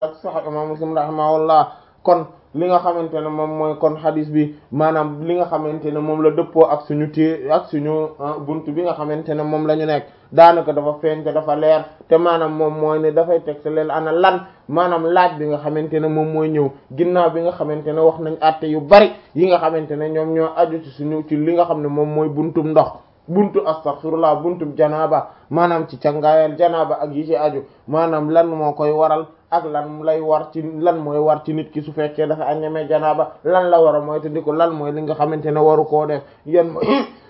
ak sahih imam muslim rahimahullah kon li nga xamante ne moom mooy kon hadis bi maanaam li nga xamante ne moom la dëppoo ak suñu té ak suñu buntu bi nga xamante ne moom la ñu nekk daanaka dafa feeñ te dafa leer te maanaam moom mooy ne dafay teg te leen ana lan maanaam laaj bi nga xamante ne moom mooy ñëw ginnaaw bi nga xamante ne wax nañ àtte yu bari yi nga xamante ne ñoom ñoo aju ci suñu ci li nga xam ne moom mooy buntum ndox buntu astaghfirullah buntu janaaba maanaam ci cangaayal janaaba ak yi ci aju maanaam lan moo koy waral ak lan lay war ci lan mooy war ci nit ki su fekkee dafa añamee janaaba lan la war a mooy te di ko lan mooy li nga xamante ne waru koo def yan mooy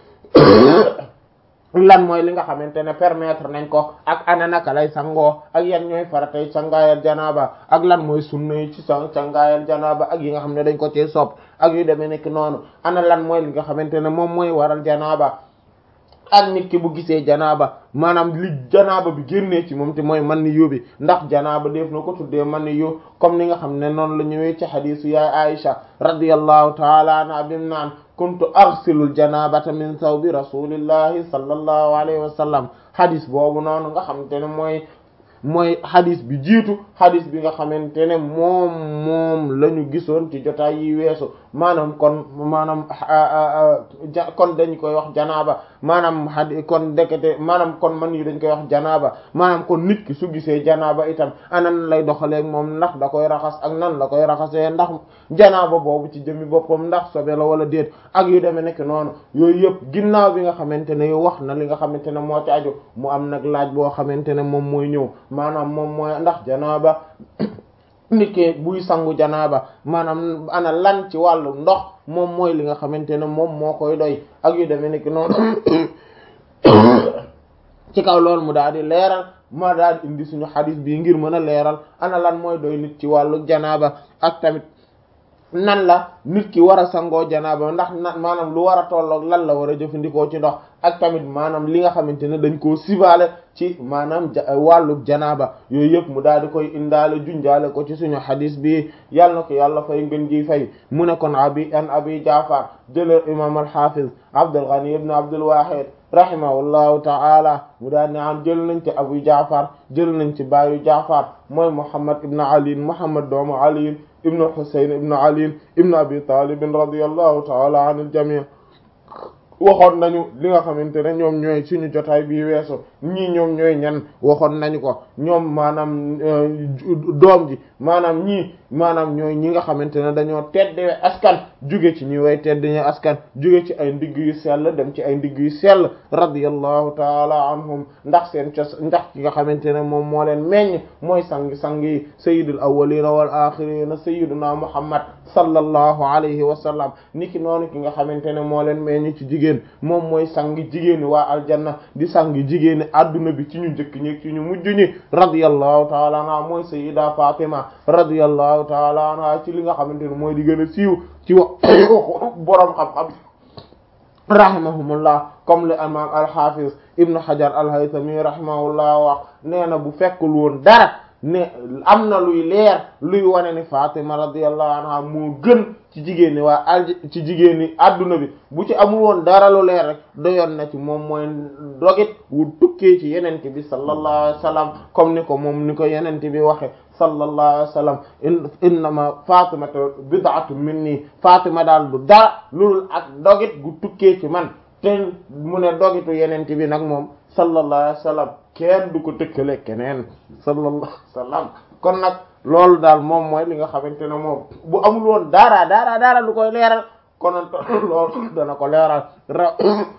lan mooy li nga xamante ne permettre nañ ko ak ana naka lay sangoo ak yan ñooy faratay cangaayal janaaba ak lan mooy sunna yi ci sa cangaayal janaaba ak yi nga xam ne dañ ko ci sopp ak yu demee nekk noonu ana lan mooy li nga xamante ne moom mooy waral janaaba ak nit ki bu gisee janaaba maanaam li janaaba bi génnee ci moom te mooy man ni yóbbi ndax janaaba def na ko tuddee man ni yób comme ni nga xam ne noonu la ñëwee ci xadiisu yaay Aisha radiyallahu taala anha bim naan kuntu arsilul janabata min thawbi rasulillahi sallallahu alayhi wa sallam xadis boobu noonu nga xamante ne mooy mooy xadis bi jiitu xadis bi nga xamante ne moom moom la ñu gisoon ci jotaay yi weesu maanaam kon maanaam ja kon dañ koy wax janaaba maanaam xadi kon dekete maanaam kon man yi dañ koy wax janaaba maanaam kon nit ki su gisee janaaba itam anan lay doxaleeg moom ndax da koy raxas ak nan la koy raxasee ndax janaaba boobu ci jëmmi boppam ndax sobe la wala déet ak yu demee nekk noonu yooyu yëpp ginnaaw bi nga xamante ne wax na li nga xamante ne moo ci aju mu am nag laaj boo xamante ne moom mooy ñëw maanaam moom mooy ndax janaaba nit ki buy sangu janaaba maanaam ana lan ci wàllu ndox moom mooy li nga xamante ne moom moo koy doy ak yu demee nekk noonu ci kaw loolu mu daal di leeral ma daal di indi suñu xadis bii ngir mën a leeral ana lan mooy doy nit ci wàllu janaaba ak tamit nan la nit ki war a sangoo janaaba ndax na maanaam lu war a tolloog lan la war a jëfandikoo ci ndox ak tamit maanaam li nga xamante ne dañ koo sibaale ci maanaam wàllug janaaba yooyu yëpp mu daal di koy indaale junjaale ko ci suñu xadis bi yàlla na ko yàlla fay ngën ji fay mu ne kon abi an abi jaafar jële imam alhafiz abdul ghani ibn abdul wahid rahimahullahu ta'ala mu daal ne am jël nañ ci abu jaafar jël nañ ci baayu jaafar mooy muhammad ibn ali muhammad doomu ali ibn husayn ibn ali ibn abi talib radiyallahu ta'ala anil jami' waxoon nañu li nga xamante ne ñoom ñooy suñu jotaay bii weesu ñii ñoom ñooy ñan waxoon nañu ko ñoom maanaam doom ji maanaam ñii maanaam ñooy ñi nga xamante ne dañoo tedde askan jóge ci ñi way tedd ñi askan jóge ci ay ndigg yu sell dem ci ay ndigg yu sell radiyallahu taala anhum ndax seen cos ndax ki nga xamante ne moom moo leen meññ mooy sang-sang yi sayyidul awwalina wal axirina sayyiduna muhammad sallallahu alayhi wa sallam niki noonu ki nga xamante ne moo leen meññ ci jigéen moom mooy sang jigéeni waa aljanna di sang jigéeni adduna bi ci ñu njëkk ñi ci ñu mujj ñi radiyallahu taala anha mooy sayyida fatima radiyallahu taala anha ci li nga xamante ne mooy di gën a siiw ci wax boroom xam-xam rahimahumullah comme le imam al-hafiz ibnu hajar al-haythami rahimahullah wax nee na bu fekkul woon dara ne am na luy leer luy wane ni fatima radiyallahu anha moo gën ci jigéen ñi waa al ci jigéen ñi adduna bi bu ci amul woon dara lu leer rek doyoon na ci moom mooy dogit wu tukkee ci yenente bi sallallahu alayhi wa sallam comme ni ko moom ni ko yenente bi waxe sallallahu alayhi wa sallam innama fatimata bid'atun minni fatima daal du dara loolu ak dogit gu tukkee ci man te mu ne dogitu yenente bi nag moom sallallahu alayhi wa sallam kenn du ko tëkkale keneen sallallahu alayhi wa sallam kon nag loolu daal moom mooy li nga xamante ne moom bu amul woon dara dara dara lu koy leeral konoon loolu dana ko leeral ra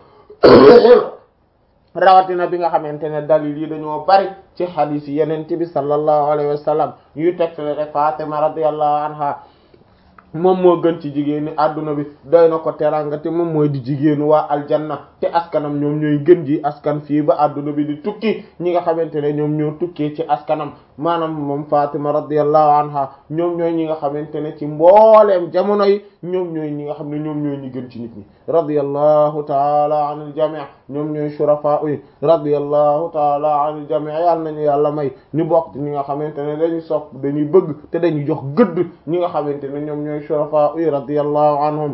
rawatina bi nga xamante ne dalil yi dañoo bari ci hadith yi yenente bi sallallahu alayhi wa sallam yuy tegtale rek Fatima radiyallahu anha moom moo gën ci jigéeni adduna bi doy na ko teranga te moom mooy di jigéenu waa aljanna te askanam ñoom ñooy gën ji askan fii ba adduna bi di tukki ñi nga xamante ne ñoom ñoo tukkee ci askanam maanaam moom Fatima radiyallahu anha ñoom ñooy ñi nga xamante ne ci mbooleem jamono yi ñoom ñooy ñi nga xam ne ñoom ñooy ñi gën ci nit ñi radiyallahu taala anil jami' ñoom ñooy shurafa yi radiyallahu taala anil jami' yàlla nañu yàlla may ñu bokk ci ñi nga xamante ne dañuy sopp dañuy bëgg te dañuy jox gëdd ñi nga xamante ne ñoom ñooy shurafa yi radiyallahu anhum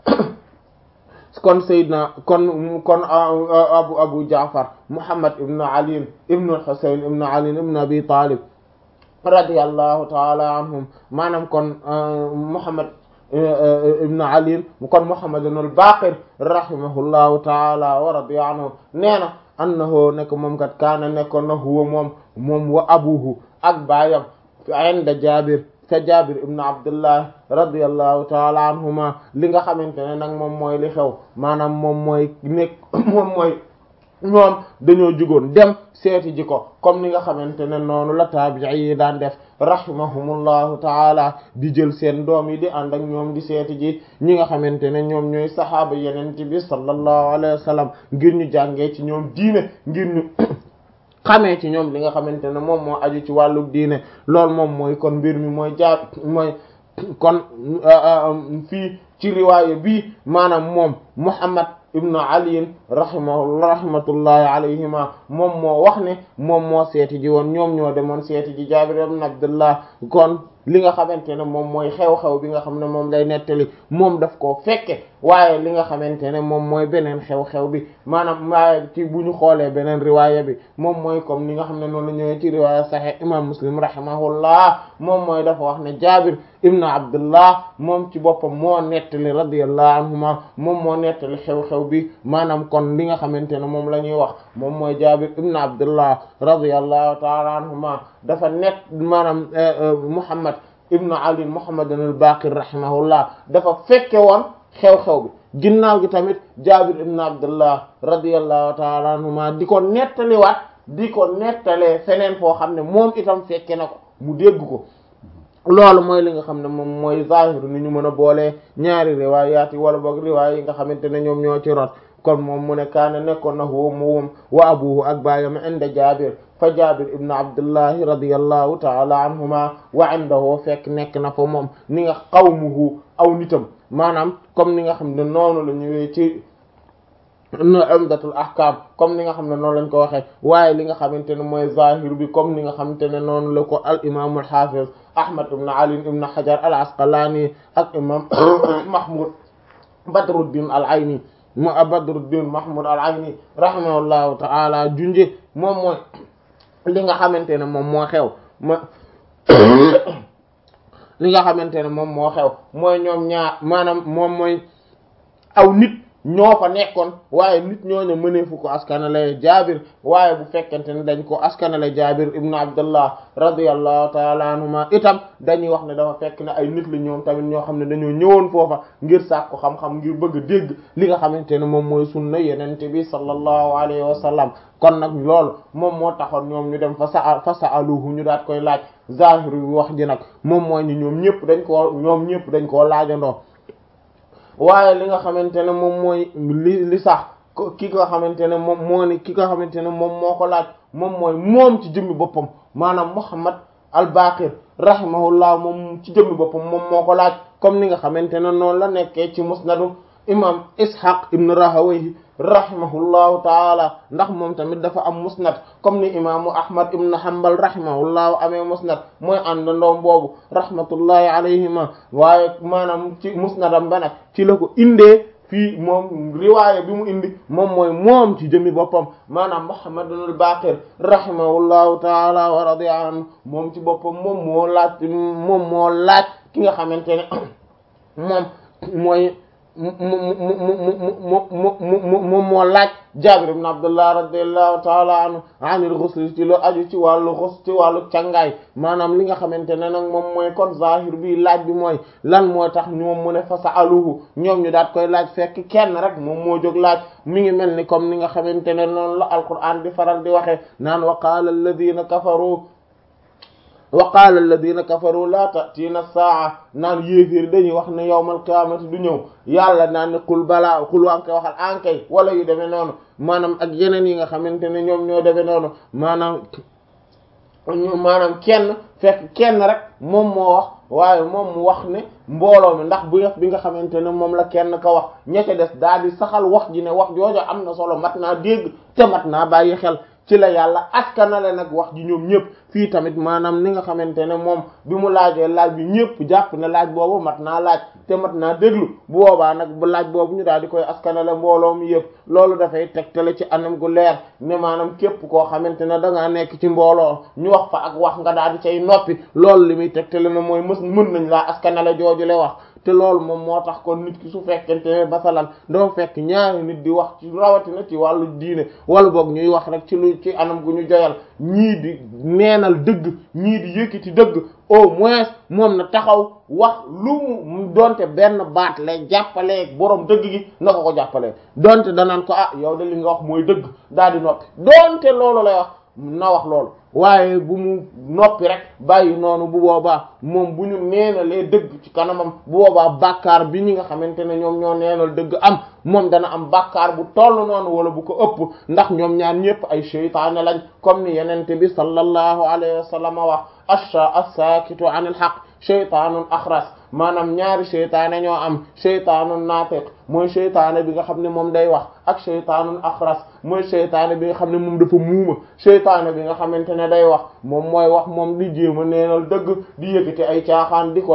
kon Seydina kon kon abu abu Jaafar Muhammad ibn Ali ibn Husayn ibn Ali ibn Abi Talib radiyallahu taala anhum maanaam kon Muhammad ibn Ali kon Muhammad al Baqir rahimahullahu taala wa radiya anhu nee na annahu nekk moom kat kaana nekkoon na huwa moom moom wa abuhu ak baayam inda Jaabir ca Jaabir ibn Abdullah radiyallahu taala anhuma li nga xamante ne nag moom mooy li xew maanaam moom mooy nekk moom mooy ñoom dañoo jugoon dem seeti ji ko comme ni nga xamante ne noonu la taabi'i yi daan def rahimahumullahu taala di jël seen doom yi di ànd ak ñoom di seeti ji ñi nga xamante ne ñoom ñooy saxaaba yenente bi sallallahu alayhi wa sallam ngir ñu jàngee ci ñoom diine ngir ñu xamee ci ñoom li nga xamante ne moom moo aju ci wàllu diine loolu moom mooy kon mbir mi mooy jaar mooy kon fii ci riwaaya bi maanaam moom Muhammad ibnu aliin rahimahu rahmatullahi alayhima moom moo wax ne moom moo seeti ji woon ñoom ñoo demoon seeti ji Jaabir ibn Abdullah kon li nga xamante ne moom mooy xew-xew bi nga xam ne moom lay nettali moom daf koo fekke waaye li nga xamante ne moom mooy beneen xew-xew bi maanaam waaye ci bu ñu xoolee beneen riwaaya bi moom mooy comme ni nga xam ne noonu la ñëwee ci riwaaya Sahih imam Muslim rahimahullah moom mooy dafa wax ne Jaabir ibn Abdullah moom ci boppam moo nettali radiyallahu anhuma moom moo nettali xew-xew bi maanaam kon li nga xamante ne moom la ñuy wax moom mooy Jaabir ibn Abdullah radiyallahu ta'ala anhuma dafa nett maanaam Muhammad ibn Ali Muhammad al-Baqir rahimahullah dafa fekke woon xew-xew bi ginnaaw gi tamit Jaabir ibn Abdullah radiyallahu ta'ala anhuma di ko nettaliwaat di ko nettalee feneen foo xam ne moom itam fekke na ko mu dégg ko loolu mooy li nga xam ne moom mooy zahiru ni ñu mën a boolee ñaari riwaayaat yi wala boog riwaay yi nga xamante ne ñoom ñoo ci rot kon moom mu ne kaana nekkoon na huwa moom wa abuhu ak baayam inda Jaabir fa Jaabir ibn Abdullahi radiyallahu ta'ala anhuma wa indahu fekk nekk na fa moom ni nga qawmuhu aw nitam maanaam comme ni nga xam ne noonu la ñëwee ci umdatul ahkam comme ni nga xam ne noonu lañ ko waxee waaye li nga xamante ne mooy zahir bi comme ni nga xamante ne noonu la ko al imam al hafiz ahmad ibn ali ibn hajar al asqalani ak imam mahmud badruddin al ayni mu badruddin mahmud al ayni rahimahullahu ta'ala junje moom mooy li nga xamante ne moom moo xew ma li nga xamante ne moom moo xew mooy ñoom ñaar maanaam moom mooy aw nit ñoo fa nekkoon waaye nit ñooñu mëneefu ko askanale jaabir waaye bu fekkente ne dañ ko askanale jaabir ibnu abdullah radiyallahu taala anhuma itam dañuy wax ne dafa fekk ne ay nit la ñoom tamit ñoo xam ne dañoo ñëwoon foofa ngir sàkku xam-xam ngir bëgg a dégg li nga xamante ne moom mooy sunna yenente bi sallallahu alayhi wa sallam kon nag loolu moom moo taxoon ñoom ñu dem fa sa fa sa'aluhu ñu daat koy laaj zahir bi wax ji nag moom mooy ni ñoom ñëpp dañ koo ñoom ñëpp dañ koo laajandoo waaye li nga xamante ne moom mooy li li sax ki nga xamante ne moom moo ni ki nga xamante ne moom moo ko laaj moom mooy moom ci jëmmi boppam maanaam Muhammad al-Baqir rahimahullah moom ci jëmmi boppam moom moo ko laaj comme ni nga xamante ne noonu la nekkee ci musnadu imam Ishaq ibn Rahawayh rahimahullahu taala ndax moom tamit dafa am musnad comme ni imaamu Ahmad ibn Hanbal rahimahullahu amee musnad mooy àndandoom boobu rahmatullahi alayhima waaye maanaam ci musnadam ba nag ci la ko indee fii moom riwaaya bi mu indi moom mooy moom ci jëmi boppam maanaam Muhammad al-Baqir rahimahullahu taala wa radiya anhu moom ci boppam moom moo laaj moom moo laaj ki nga xamante ne moom mooy mu mu mu mu mu mu moom moo laaj Jaabir ibn Abdullah radiyallahu ta'ala anhu anil ghusl ci lu aju ci wàllu ghusl ci wàllu cangaay maanaam li nga xamante ne nag moom mooy kon zahir bi laaj bi mooy lan moo tax ñoom mu ne fa sa'aluhu ñoom ñu daat koy laaj fekk kenn rek moom moo jóg laaj mi ngi mel ni comme ni nga xamante ne noonu la alquran di faral di waxee naan wa qaala alladhina kafaru wa qaala alladina kafaru la ta'tina saa naan yéeféer dañuy wax ne yawmal qiyaamati du ñëw yàlla naan ne qul balaa qul waa koy waxal ankay wala yu demee noonu maanaam ak yeneen yi nga xamante ne ñoom ñoo demee noonu maanaam maanaam kenn fekk kenn rek moom moo wax waaye moom mu wax ne mbooloo mi ndax bu bi nga xamante ne moom la kenn ka wax ñette des daal di saxal wax ji ne wax joojo am na solo mat naa dégg te mat naa bàyyi xel ci la yàlla askanale nag wax ji ñoom ñëpp fii tamit maanaam ni nga xamante ne moom bi mu laajee laaj bi ñëpp jàpp ne laaj boobu mat naa laaj te mat naa déglu bu boobaa nag bu laaj boobu ñu daal di koy askanale mbooloo mi yëpp loolu dafay tegtale ci anam gu leer ne maanaam képp koo xamante ne da ngaa nekk ci mbooloo ñu wax fa ak wax nga daal di cay noppi loolu li muy tegtale ne mooy mës mën nañ laa askanale jooju le wax te loolu moom moo tax kon nit ki su fekkente ne basalan dafa fekk ñaari nit di wax ci rawatina ci wàllu diine wala boog ñuy wax rek ci lu ci anam gu ñu joyal ñii di neenal dëgg ñii di yëkkati dëgg au moins moom na taxaw wax lu mu donte benn baat lay jàppalee borom dëgg gi na ko ko jàppalee donte danaan ko ah yow de li nga wax mooy dëgg daal di noppi donte loolu lay wax na wax loolu waaye bu mu noppi rek bàyyi noonu bu boobaa moom bu ñu neenalee dëgg ci kanamam bu boobaa bàkkaar bi ñi nga xamante ne ñoom ñoo neenal dëgg am moom dana am bàkkaar bu toll noonu wala bu ko ëpp ndax ñoom ñaar ñëpp ay seytaane lañ comme ni yenente bi sallallahu alayhi wa sallam wax asha as-sakitu anil haqq shaytaanun axras maanaam ñaari seytaane ñoo am shaytaanun naatiq mooy seytaane bi nga xam ne moom day wax ak shaytaanun axras mooy seytaane bi nga xam ne moom dafa muuma seytaane bi nga xamante ne day wax moom mooy wax moom di jéem a neenal dëgg di yëkkati ay caaxaan di ko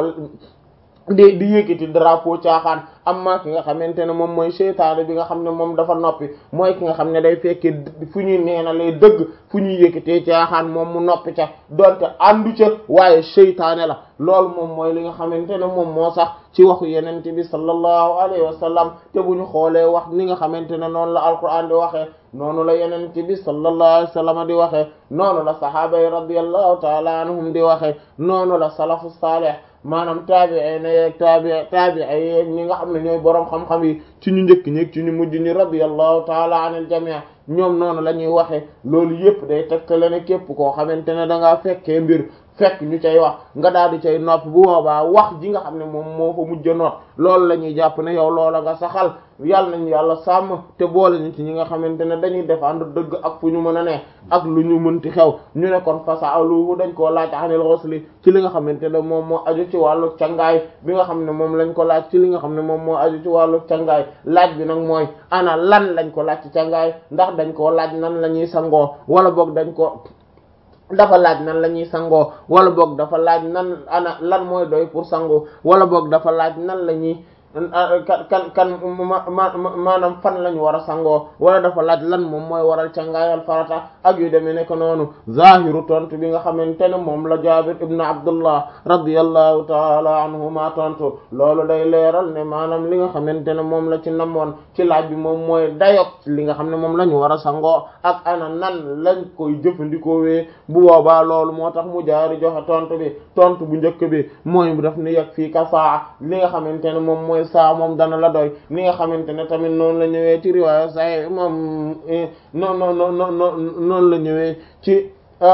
di di yëkkati drapeau caaxaan amma ki nga xamante ne moom mooy seytaane bi nga xam ne moom dafa noppi mooy ki nga xam ne day fekkee fu ñuy neenalee dëgg fu ñuy yëkkatee caaxaan moom mu noppi ca donte àndu ca waaye seytaane la loolu moom mooy li nga xamante ne moom moo sax ci waxu yenente bi sallallahu alayhi wa sallam te bu ñu xoolee wax ni nga xamante ne noonu la alquran di waxee noonu la yenente bi sallallahu alayhi wa sallam di waxee noonu la sahaaba yi radiyallahu taala anhum di waxee noonu la salafu salih maanaam taabi'i na yeeg taabi'i taabi'i yeeg ñi nga xam ne ñooy boroom xam-xam yi ci ñu njëkk ñi ci ñu mujj ñi radiyallahu taala anil jami' ñoom noonu la ñuy waxee loolu yépp day tegtale ne képp koo xamante ne da ngaa fekkee mbir fekk ñu cay wax nga daal di cay nopp bu boobaa wax ji nga xam ne moom moo fa mujj a noot loolu la ñuy jàpp ne yow loola nga saxal yàlla nañu yàlla sàmm te boole ñu ci ñi nga xamante ne dañuy défendre dëgg ak fu ñu mën a ne ak lu ñu mënti xew ñu ne kon fasaaluhu dañ koo laaj anil ghusli ci li nga xamante ne moom moo aju ci wàllu cangaay bi nga xam ne moom lañ ko laaj ci li nga xam ne moom moo aju ci wàllu cangaay laaj bi nag mooy ana lan lañ ko laaj ci cangaay ndax dañ koo laaj nan la ñuy sangoo wala boog dañ ko dafa laaj nan la ñuy sangoo wala boog dafa laaj nan ana lan mooy doy pour sangoo wala boog dafa laaj nan la ñuy kan kan kan maanaam fan la ñu war a sangoo wala dafa laaj lan moom mooy waral cangaayal farata ak yu demee nekk noonu zahiru tontu bi nga xamante ne moom la Jaabir ibn Abdullah radiyallahu taala anhuma tontu loolu day leeral ne maanaam li nga xamante ne moom la ci namoon ci laaj bi moom mooy dayok li nga xam ne moom la ñu war a sangoo ak ana nan lañ koy jëfandikoo wee bu boobaa loolu moo tax mu jaari joxe tontu bi tontu bu njëkk bi mooy daf ni yegg fii ka saa li nga xamante ne moom mooy saa moom dana la doy ni nga xamante ne tamit noonu la ñëwee ci riwaaya sahih moom non non non non noonu la ñëwee ci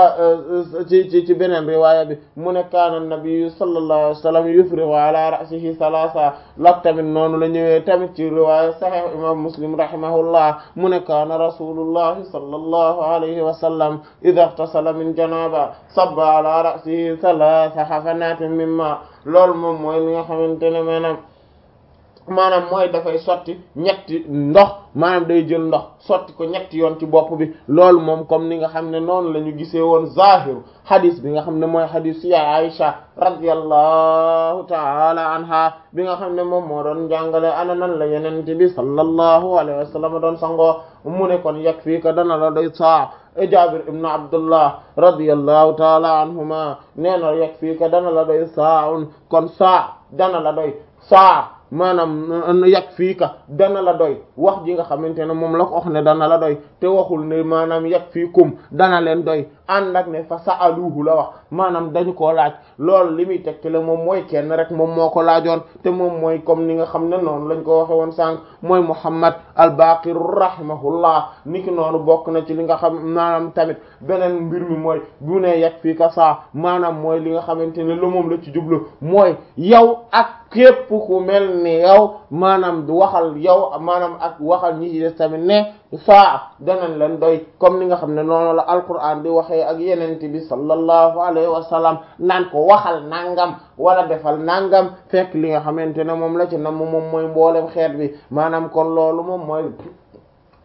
ci ci ci beneen riwaaya bi mu ne kaana nabi sallallahu alayhi wa sallam yufrigu ala ra'sihi salasa lak tamit noonu la ñëwee tamit ci riwaaya sahih imam muslim rahimahullah mu ne kaana rasulullahi sallallahu alayhi wa sallam idha ightasala min janaba sabba ala ra'sihi salasa hafanatin mimma loolu moom mooy li nga xamante ne maanaam maanaam mooy dafay sotti ñetti ndox maanaam day jël ndox sotti ko ñetti yoon ci bopp bi loolu moom comme ni nga xam ne noonu la ñu gisee woon zahiru hadis bi nga xam ne mooy hadis ya Aisha radiyallahu ta'ala anha bi nga xam ne moom moo doon jàngale ana nan la yenente bi sallallahu alayhi wa sallam doon sangoo mu ne kon yegg fii ka dana la doy saa Jaabir ibn Abdullah radiyallahu ta'ala anhuma nee na yegg fii ka dana la doy saa un kon saa dana la doy saa maanaam yàq fii ka dana la doy wax ji nga xamante ne moom la ko wax ne dana la doy te waxul ne maanaam yàq fii kum dana leen doy ànd ak ne fa sa'aluhu la wax maanaam dañu koo laaj loolu li muy tegte la moom mooy kenn rek moom moo ko laajoon te moom mooy comme ni nga xam ne noonu lañ ko waxe woon sànq mooy Muhammad al-Baqir rahimahullah niki noonu bokk na ci li nga xam maanaam tamit beneen mbir mi mooy bu ne yàq fii ka saa maanaam mooy li nga xamante ne lu moom la ci jublu mooy yow ak képp ku mel ni yow maanaam du waxal yow maanaam ak waxal ñi ci des tamit ne saa danañ leen doy comme ni nga xam ne noonu la alquran di waxee ak yenente bi sallallahu alayhi wa sallam naan ko waxal nangam wala defal nangam fekk li nga xamante ne moom la ci nam moom mooy mboolem xeet bi maanaam kon loolu moom mooy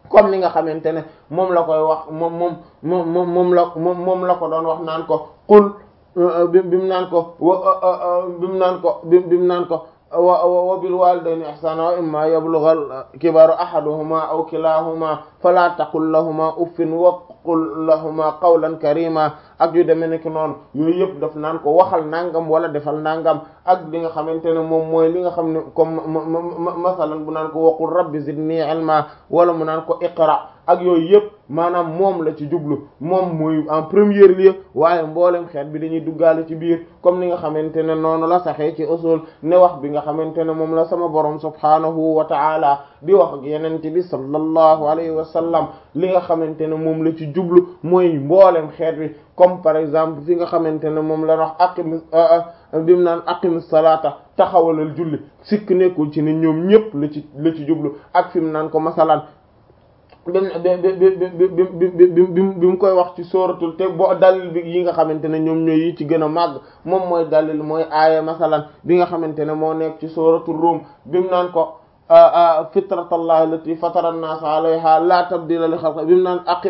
comme ni nga xamante ne moom la koy wax moom moom moom moom moom la moom moom la ko doon wax naan ko qul bi bimu naan ko bimu naan ko bi bimu naan ko wa wa bil walidayni ihsana wa imma yablugha kibaru ahaduhuma aw kilahuma fala taqul lahuma uffin wa qul lahuma qawlan karima ak yu demee nekk noonu yooyu yëpp daf naan ko waxal nangam wala defal nangam ak li nga xamante ne moom mooy li nga xam ne comme masalan bu naan ko waqul rabbi zidni ilma wala mu naan ko iqra ak yooyu yëpp maanaam moom la ci jublu moom muy en premier lieu waaye mboolem xeet bi dañuy duggaale ci biir comme ni nga xamante ne noonu la saxee ci usul ne wax bi nga xamante ne moom la sama borom subhanahu wa ta'ala di wax ak yenente bi sallallahu alayhi wa sallam li nga xamante ne moom la ci jublu mooy mboolem xeet bi comme par exemple fi nga xamante ne moom la wax aqim bimu naan aqim salata taxawalal julli sikk nekkul ci ne ñoom ñëpp la ci la ci jublu ak fi mu naan ko masalan bim bi mu koy wax ci sóoratul te bo dalil bi yi nga xamante ne ñoom ñooy yi ci gën a màgg moom mooy dalil mooy aaya masalan bi nga xamante ne moo nekk ci sóoratul Rum bimu naan ko fitratallahi allati fatara an-nas alayha la tabdila li xalqi bimu naan aqim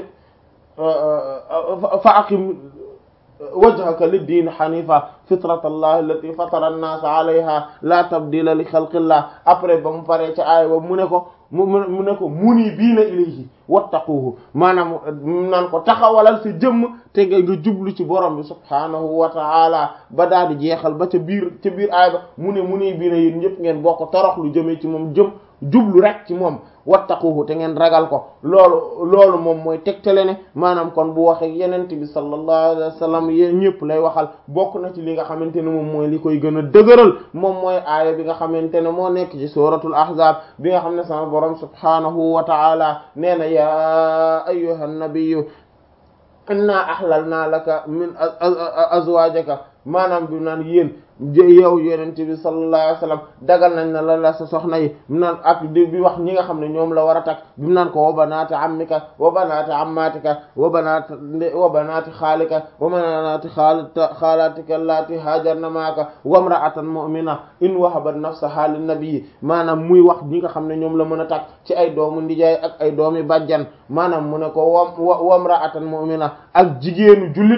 fa aqim wajhaka lid-din hanifa fitratallahi allati fatara an-nas alayha la tabdila li xalqillah après ba mu paree ca aaya ba mu ne ko mu mu ne ko munibiina ilayhi wattaquhu maanaam naan ko taxawalal sa jëmm te nga nga jublu ci borom bi subhaanahu wa ta'ala ba daal di jeexal ba ca biir ca biir aay ba mu ne munibiina yéen ñëpp ngeen bokk torox lu jëmee ci moom jëm jublu rek ci moom wattaquhu te ngeen ragal ko loolu loolu moom mooy tegtale ne maanaam kon bu waxee yenent bi sallallahu alayhi wa sallam yéen ñëpp lay waxal bokk na ci li nga xamante ne moom mooy li koy gën a dëgëral moom mooy aaya bi nga xamante ne moo nekk ci suratul ahzab bi nga xam ne sama borom subhanahu wa ta'ala nee na ya ayyuhan nabiyyu inna ahlalna laka min azwajaka maanaam bi naan yéen yow yonent bi sallallahu alayhi wasallam dagal nañ na la la sa soxna yi mu naan ak di bi wax ñi nga xam ne ñoom la war a takk bi mu naan ko wa banaati ammika wa banaati ammatika wa banaati wa banaati xaalika wa banaati xaalatika allati haajarna maaka wa imra'atan mu'mina in wahabat nafsaha lin nabi maanaam muy wax ñi nga xam ne ñoom la mën a takk ci ay doomu ndijaay ak ay doomi bàjjan maanaam mu ne ko wa wa imra'atan mu'mina ak jigéenu jullit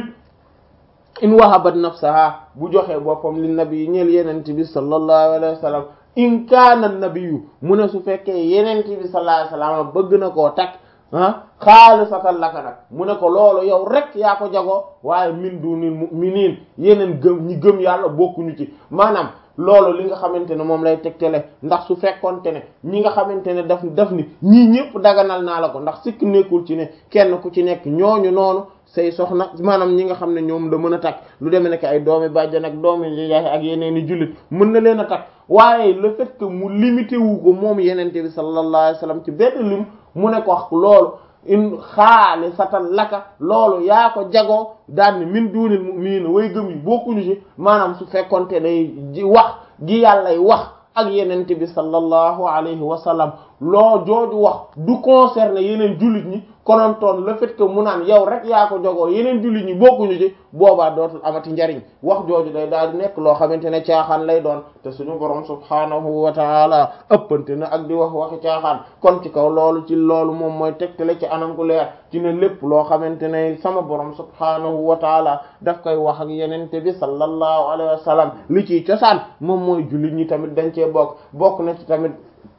in wahabat nafsaha bu joxee boppam li nabi ñeel yenente bi sallallahu alayhi wa sallam in kaana nabiyu mu ne su fekkee yenente bi sallallahu alayhi wa sallam bëgg na koo takk ah xaalisatan laka nag mu ne ko loolu yow rek yaa ko jagoo waaye min dunil mu'minin yeneen gëm ñi gëm yàlla bokkuñu ci maanaam loolu li nga xamante ne moom lay tegtale ndax su fekkonte ne ñi nga xamante ne daf daf ni ñii ñëpp daganal naa la ko ndax sikk nekkul ci ne kenn ku ci nekk ñooñu noonu say soxna maanaam ñi nga xam ne ñoom da mën a takk lu demee nekk ay doomi bàjjan ak doomi yaay ak yeneen i jullit mën na leen a takk waaye le fait que mu limité wu ko moom yenente bi sallallahu alayhi wasallam ci benn lim mu ne ko wax loolu in xaalisatan laka loolu yaa ko jagoo daal ni min duunil mu'minin way gëm yi bokkuñu ci maanaam su fekkonte day ji wax gi yàllay wax ak yenente bi sallallahu alayhi wa sallam loo jooju wax du concerner yeneen jullit ñi konontoon le fait que mu naan yow rek yaa ko jogoo yeneen jullit ñi bokkuñu ci boobaa dootul amati njariñ wax jooju day daal di nekk loo xamante ne caaxaan lay doon te suñu borom subhaanahu wa taala ëppante na ak di wax waxi caaxaan kon ci kaw loolu ci loolu moom mooy tegtale ci anam gu leer ci ne lépp loo xamante ne sama borom subhaanahu wa taala daf koy wax ak yenente bi sallallahu alayhi wa sallam li ciy cosaan moom mooy jullit ñi tamit dañ cee bokk bokk na ci tamit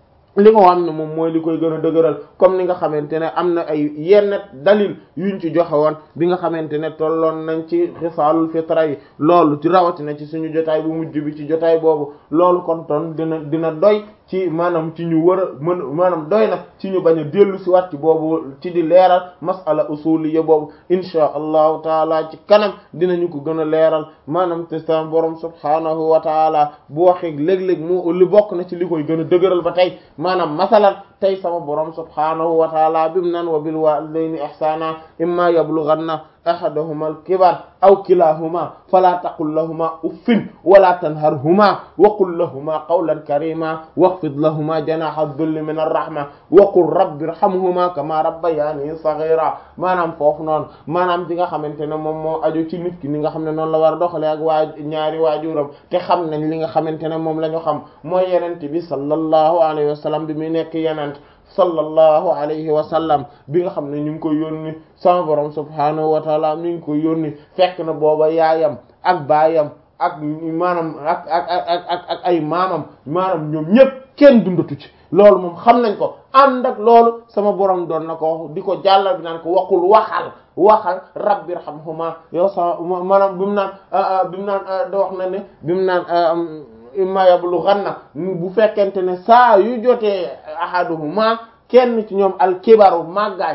li nga xam ne moom mooy li koy gën a dëgëral comme ni nga xamante ne am na ay yenn dalil yuñ ci joxe woon bi nga xamante ne tolloon nañ ci xisaalul fitra yi loolu ci rawatina ci suñu jotaay bu mujj bi ci jotaay boobu loolu kon ton dina dina doy ci maanaam ci ñu war a mën maanaam doy na ci ñu bañ a dellu si waat ci boobu ci di leeral masala usuliyya boobu insha allahu taala ci kanam dinañu ko gën a leeral maanaam te sa borom subhaanahu wa taala bu waxee léeg-léeg mu li bokk na ci li koy gën a dëgëral ba tey maanaam masalan tey sama borom subhaanahu wa taala bim nan wa bil walidayni ihsana imma yablughanna ahaduhuma al-kibar aw kilahuma fala taqul lahuma uffin wala tanharhuma wa qul lahuma qawlan karima waxfid lahuma janaha dhulli min ar-rahma wa qul rabbi irhamhuma kama rabbayani saghira maanaam foofu noonu maanaam di nga xamante ne moom moo aju ci nit ki ni nga xam ne noonu la war a doxale ak waa ñaari waajuram te xam nañ li nga xamante ne moom la ñu xam mooy yenente bi sallallahu alayhi wa sallam bi muy nekk yenent sallallahu alayhi wa sallam bi nga xam ne ñu ngi koy yónni sama borom subhaanahu wa taala mi ngi koy yónni fekk na booba yaayam ak baayam ak maanaam ak ak ak ak ak ay maamam maanaam ñoom ñëpp kenn dundatu ci loolu moom xam nañ ko ànd ak loolu sama borom doon na ko di ko jàllal bi naan ko waqul waxal waxal rabbi irhamhuma yow sa maanaam bi mu naan bi mu naan da wax na ne bi mu naan imma yablughanna bu fekkente ne saa yu jotee ahaduhuma kenn ci ñoom al kibaru màggaay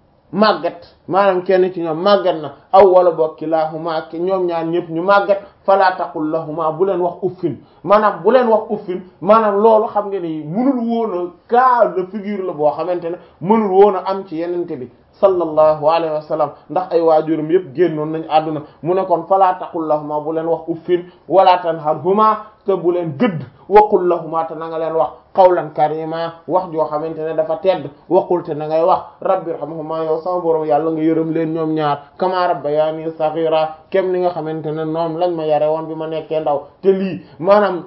màggat maanaam kenn ci ñoom màggat na aw wala boog kilahuma ñoom ñaar ñëpp ñu màggat fala taqul lahuma bu leen wax uffin maanaam bu leen wax uffin maanaam loolu xam nga ni mënul woon a cas de figure la boo xamante ne mënul woon a am ci yenente bi sallallahu alayhi wa sallam ndax ay waajuram yëpp génnoon nañ àdduna mu ne kon fala taqul lahuma bu leen wax uffin wala tanharhuma te bu leen gëdd waqul lahuma te na nga leen wax qawlan karima wax joo xamante ne dafa tedd waqul te na ngay wax rabbi irhamhuma yow sama borom yàlla nga yërëm leen ñoom ñaar kama rabbayani saghira kem ni nga xamante ne noom lañ ma yare woon bi ma nekkee ndaw te lii maanaam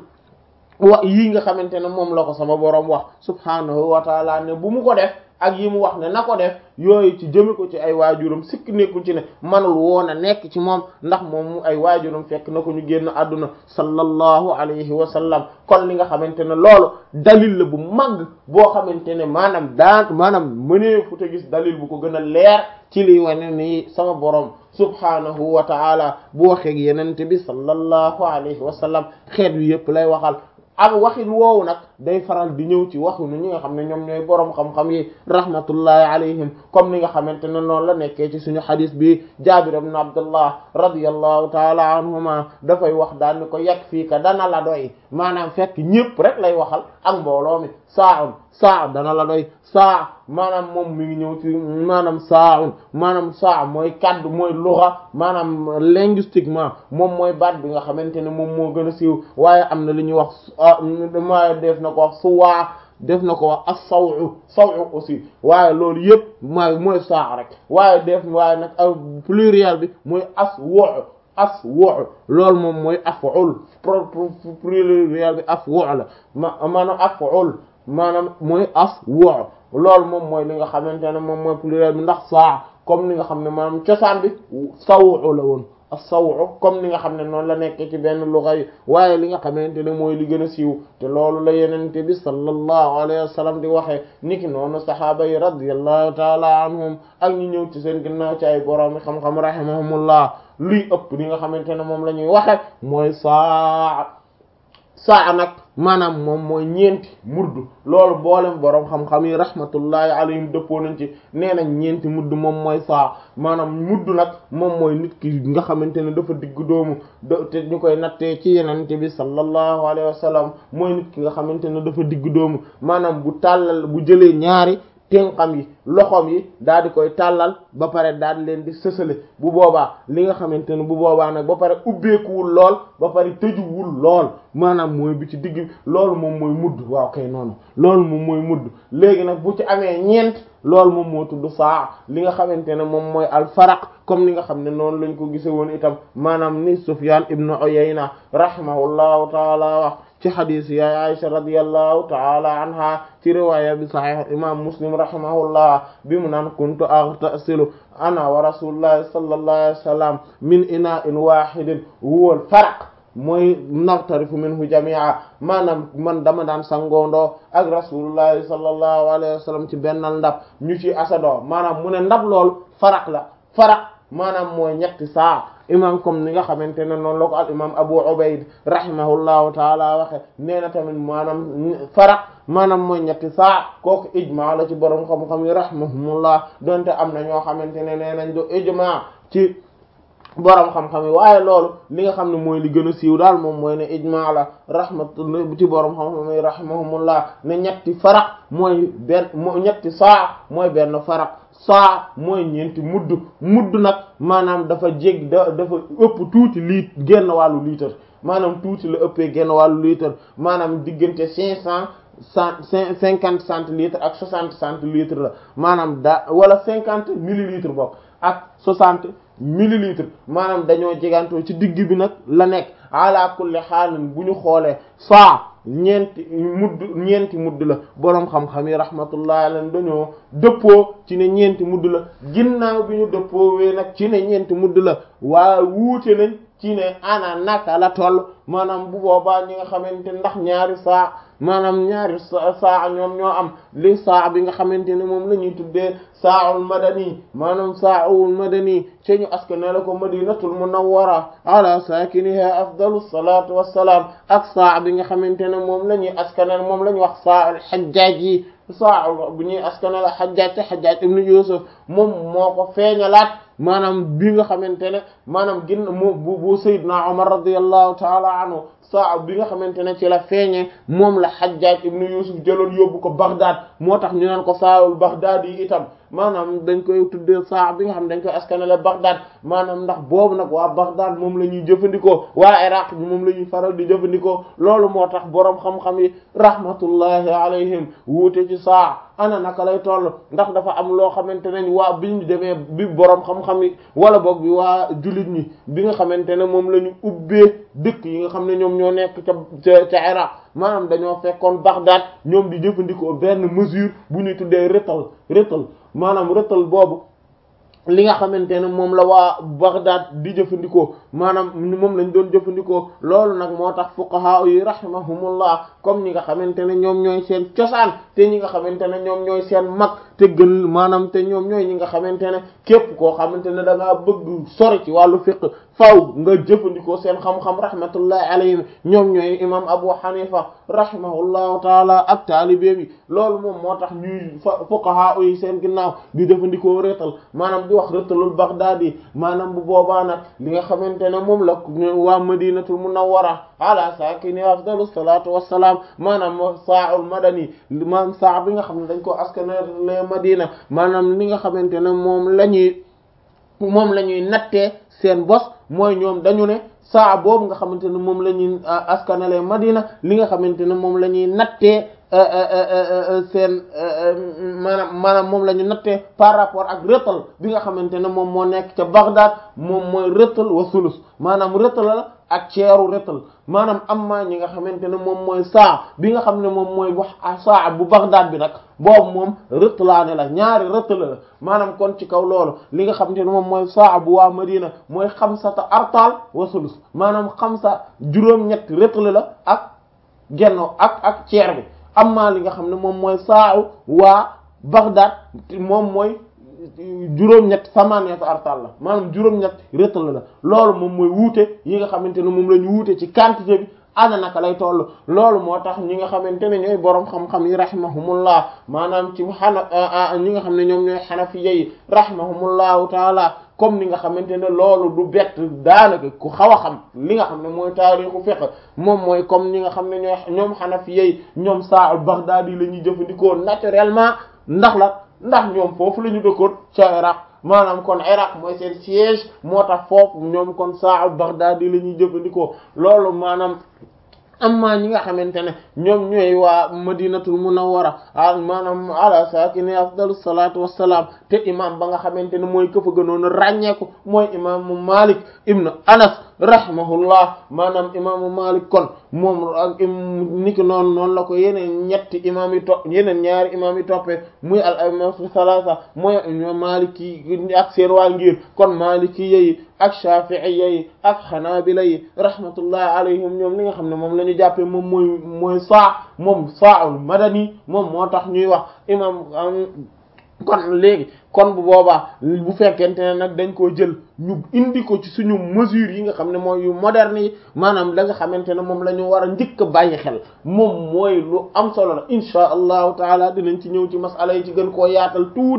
wa yii nga xamante ne moom la ko sama borom wax subhanahu wa taala ne bu mu ko def ak yi mu wax ne na ko def yooyu ci jëme ko ci ay waajuram sikk nekkul ci ne manul woon a nekk ci moom ndax moom mu ay waajuram fekk na ko ñu génn àdduna sallallahu alayhi wa sallam kon li nga xamante ne loolu dalil la bu mag boo xamante ne maanaam daan maanaam mënee fu te gis dalil bu ko gën a leer ci liy wane ni sama borom subhanahu wa ta'ala bu waxeeg yenente bi sallallahu alayhi wa sallam xeet wi yëpp lay waxal ak waxin woowu nag day faral di ñëw ci waxinu ñi nga xam ne ñoom ñooy boroom xam-xam yi rahmatullahi alayhim comme ni nga xamante ne noonu la nekkee ci suñu xadis bi Jaabir ibn Abdullah radiyallahu taala anhuma dafay wax daal ni ko yegg fii ka dana la doy maanaam fekk ñépp rek lay waxal ak mbooloo mi saaun saa dana la doy saa maanaam moom mi ngi ñëw ci maanaam saaun maanaam saa mooy kaddu mooy luxa maanaam linguistiquement moom mooy baat bi nga xamante ne moom moo gën a siiw waaye am na li ñuy wax ma def na ko wax suwaa def na ko wax as-sawu sawu aussi waaye loolu yëpp mooy mooy saa rek waaye def waaye nag pluriel bi mooy as wo as wo loolu moom mooy af'ul pluriel bi af'ul la ma maanaam af'ul maanaam mooy as wo loolu moom mooy li nga xamante ne moom mooy pluriel bi ndax saa comme ni nga xam ne maanaam cosaan bi sawu la woon as-sawu comme ni nga xam ne noonu la nekkee ci benn luga yi waaye li nga xamante ne mooy li gën a siiw te loolu la yenente bi sallallahu alayhi wa sallam di waxee niki noonu sahaaba yi radiyallahu taala anhum ak ñu ñëw ci seen ginnaaw ci ay borom xam-xam rahimahumullah luy ëpp li nga xamante ne moom la ñuy waxe mooy saa saa nag maanaam moom mooy ñeenti mudd loolu boolem boroom xam-xam yi rahmatullahi alayhim dëppoo nañ ci nee nañ ñeenti mudd moom mooy saa maanaam mudd nag moom mooy nit ki nga xamante ne dafa diggu doomu te ñu koy nattee ci yenente bi sallallahu alayhi wa sallam mooy nit ki nga xamante ne dafa diggu doomu maanaam bu tàllal bu jëlee ñaari tenxam yi loxoom yi daal di koy tàllal ba pare daal di leen di sësale bu boobaa li nga xamante ne bu boobaa nag ba pare ubbeekuwul lool ba pare tëjuwul lool maanaam mooy bi ci digg loolu moom mooy mudd waaw kay noonu loolu moom mooy mudd léegi nag bu ci amee ñeent loolu moom moo tudd saa li nga xamante ne moom mooy alfaraq comme ni nga xam ne noonu lañ ko gise woon itam maanaam ni Sufyan ibnu Uyayna rahimahullahu taala wax ci xadis yaay Aisha radiyallahu taala anha ci riwaaya bi sahih imam Muslim rahimahullah bi mu naan kuntu aghtasilu ana wa rasulullahi sallallahu alayhi wa sallam min ina'in wahidin huwa al-faraq mooy naftarifu minhu jami'a maanaam man dama daan sangoondoo ak rasulullahi sallallahu alayhi wa sallam ci bennal ndab ñu ci asadoo maanaam mu ne ndab loolu faraq la faraq maanaam mooy ñetti saa imam comme ni nga xamante ne noonu la ko al imam Abu Ubayd rahimahullahu taala waxe nee na tamit maanaam faraq maanaam mooy ñetti saa kooku ijma la ci borom xam-xam yi rahimahumullah donte am na ñoo xamante ne nee nañ do ijma ci borom xam-xam yi waaye loolu li nga xam ne mooy li gën a siiw daal moom mooy ne ijma la rahmatullah ci borom xam-xam yi rahimahumullah ne ñetti faraq mooy benn moo ñetti saa mooy benn faraq saa mooy ñeenti mudd mudd nag maanaam dafa jég da dafa ëpp tuuti liit genn wàllu litre maanaam tuuti la ëppee genn wàllu litre maanaam diggante cinq cent cent cinquante centilitres ak soixante centilitres la maanaam da wala cinquante millilitres bokk ak soixante millilitres maanaam dañoo jegantoo ci digg bi nag la nekk ala kulli xaalin bu ñu xoolee saa ñeenti mudd ñeenti mudd la boroom xam-xam yi rahmatullahi alayhim dañoo dëppoo ci ne ñeenti mudd la ginnaaw bi ñu dëppoo wee nag ci ne ñeenti mudd la waaye wuute nañ ci ne ana naka la toll maanaam bu boobaa ñi nga xamante ndax ñaari saa maanaam ñaari saa ñoom ñoo am li saa bi nga xamante ne moom la ñuy tuddee saaul madani maanaam saaul madani ci ñu askane la ko madinatul munawwara ala sakiniha afdalu salatu wassalaam ak saa bi nga xamante ne moom la ñuy askane moom la ñuy wax saaul xajjaaj yi saa bu ñuy askane la xajjaaj te xajjaaj ibnu yusuf moom moo ko feeñalaat maanaam bi nga xamante ne maanaam gin mu bu bu sayyidna umar radiyallahu taala anhu saa bi nga xamante ne ci la feeñee moom la xajjaaj ibnu yusuf jëloon yóbbu ko baghdad moo tax ñu naan ko saawul baghdad yi itam maanaam dañ koy tuddee saa bi nga xam dañ koy askanale baghdad maanaam ndax boobu nag waa baghdad moom la ñuy jëfandikoo waa iraq bi moom la ñuy faral di jëfandikoo loolu moo tax boroom xam-xam yi rahmatullahi alayhim wuute ci saa ana naka lay toll ndax dafa am loo xamante ne waa bi ñu demee bi boroom xam-xam yi wala boog bi waa jullit ñi bi nga xamante ne moom la ñu ubbee dëkk yi nga xam ne ñoom ñoo nekk ca ca ca iraq maanaam dañoo fekkoon baghdad ñoom di jëfandikoo benn mesure bu ñuy tuddee rétal rétal maanaam rëtal boobu li nga xamante ne moom la waa Baghdad di jëfandikoo maanaam moom lañ doon jëfandikoo loolu nag moo tax fuqaha yi rahimahumullah comme ñi nga xamante ne ñoom ñooy seen cosaan te ñi nga xamante ne ñoom ñooy seen mag te gën maanaam te ñoom ñooy ñi nga xamante ne képp koo xamante ne da ngaa bëgg sori ci wàllu fiqh faw nga jëfandikoo seen xam-xam rahmatullahi alayhim ñoom ñooy imam Abu Hanifa rahimahullahu taala ak taalibe bi loolu moom moo tax ñuy fuqaha yi seen ginnaaw di jëfandikoo réetal maanaam di wax rëtalul Baghdadi maanaam bu boobaa nag li nga xamante ne moom la waa Madinatul Munawwara ala sakini afdalu salatu wassalaam maanaam sa'ul madani maanaam saa bi nga xam ne dañ ko askanale Madina maanaam li nga xamante ne moom la ñuy moom la ñuy nattee seen bos mooy ñoom dañu ne saa boobu nga xamante ne moom la ñuy askanale Madina li nga xamante ne moom la ñuy nattee seen maanaam maanaam moom la ñu nattee par rapport ak rëtal bi nga xamante ne moom moo nekk ca Baghdad moom mooy rëtal wa sulus maanaam rëtal la ak ceeru rëtal maanaam am maa ñi nga xamante ne moom mooy saa bi nga xam ne moom mooy wax saa bu Baghdad bi nag boobu moom rëtalaane la ñaari rëtala la maanaam kon ci kaw loolu li nga xamante ne moom mooy saa bu waa Madina mooy xamsata artal wa sulus maanaam xamsa juróom-ñett rëtala la ak genno ak ak ceer bi amma li nga xam ne moom mooy saaw waa Baghdad moom mooy juróom-ñett samaneetu artal la maanaam juróom-ñett rétal la loolu moom mooy wuute yi nga xamante ne moom la ñu wuute ci quantité bi ana naka lay toll loolu moo tax ñi nga xamante ne ñooy boroom xam-xam yi rahimahumullah maanaam ci xana ñi nga xam ne ñoom ñooy xanafiya yi rahimahumullahu taala comme ni nga xamante ne loolu du bett daanaka ku xaw a xam li nga xam ne mooy taarixu fiqh moom mooy comme ñi nga xam ne ñooy ñoom xanafiya yi ñoom saa Baghdadi la ñuy jëfandikoo naturellement ndax la ndax ñoom foofu la ñu dëkkoon ca Iraq maanaam kon Iraq mooy seen siège moo tax foofu ñoom kon saa Baghdadi la ñuy jëfandikoo loolu maanaam amma ñi nga xamante ne ñoom ñooy waa madinatul munawwara a maanaam ala sakini afdalu salatu wassalaam te imam ba nga xamante ne mooy këfa gënoon a ràññeeku mooy imaamu Malik ibn Anas rahimahullah maanaam imaamu Malik kon moom ak niki noonu noonu la ko yeneen ñetti imaam yi topp yeneen ñaari imaam yi toppee muy al a'immatu salaasa mooy Maliki ak seen waa ngir kon Maliki yi ak Shafi'iyya yi ak Hanabila yi rahmatullah alayhim ñoom li nga xam ne moom la ñu jàppee moom mooy mooy saa moom saa'ul madani moom moo tax ñuy wax imam kon léegi kon bu boobaa bu fekkente ne nag dañ koo jël ñu indi ko ci suñu mesures yi nga xam ne mooy yu moderne yi maanaam la nga xamante ne moom la ñu war a njëkk a bàyyi xel moom mooy lu am solo la insha allahu taala dinañ ci ñëw ci masala yi ci gën koo yaatal tuuti